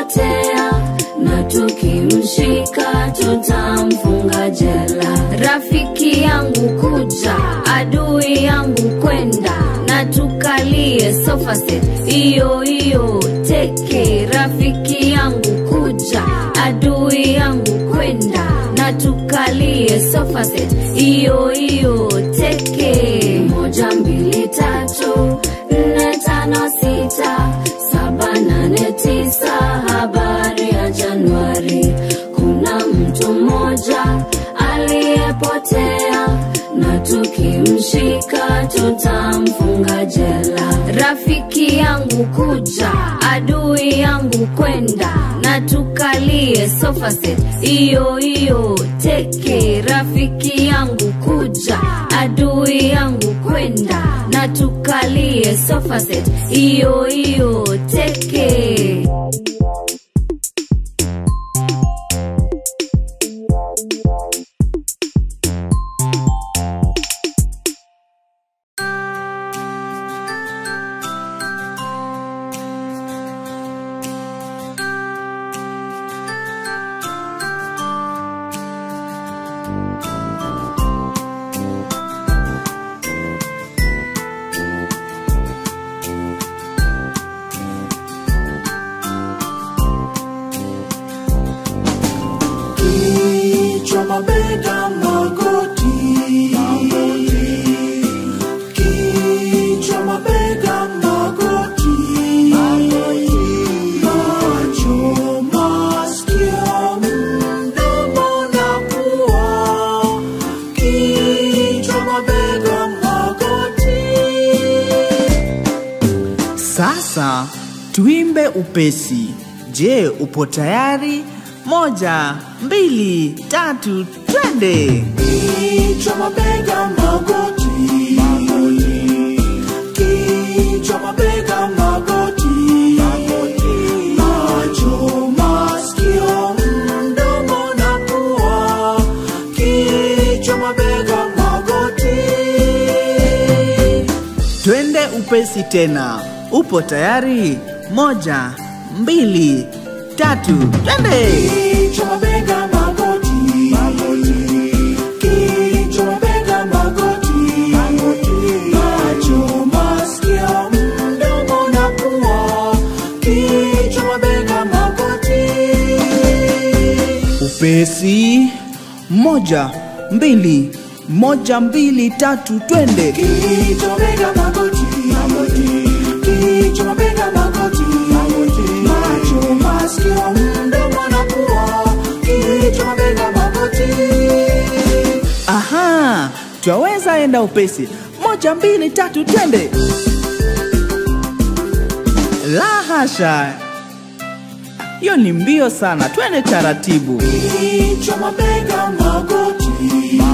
aliyepotea na tukimshika tutamfunga jela. Rafiki yangu kuja, adui yangu kwenda, na tukalie sofa set iyo iyo teke. Rafiki yangu kuja, adui yangu kwenda, na tukalie sofa set iyo iyo teke. Moja mbili tatu nne tano sita saba nane tisa. Habari ya Januari, kuna mtu mmoja aliyepotea na tukimshika tutamfunga jela. Rafiki yangu kuja, adui yangu kwenda, na tukalie sofa set iyo iyo teke. Rafiki yangu kuja, adui yangu kwenda, na tukalie sofa set iyo iyo teke. Kichwa, mabega, magoti. Kichwa, mabega, magoti. Macho, masikio, mdomo na pua. Kichwa, mabega, magoti. Sasa tuimbe upesi. Je, upo tayari? Moja, mbili, tatu, twende! Kichwa, mabega, magoti. Kichwa, mabega, magoti. Macho, masikio, mdomo na pua. Kichwa, mabega, magoti. Twende upesi tena. Upo tayari? Moja, mbili, tatu, twende! Kichwa, mabega, magoti. Kichwa, mabega, magoti. Macho, masikio, mdomo na pua. Kichwa, mabega, magoti. Upesi. Moja, mbili, moja, mbili, tatu, twende! Kichwa, mabega, magoti. Kichwa, mabega, magoti. Macho, masikio, mdomo na pua. Kichwa, mabega, magoti. Aha, twaweza enda upesi. Moja, mbili, tatu, twende! La hasha, hiyo ni mbio sana. Twende taratibu. Kichwa, mabega, magoti.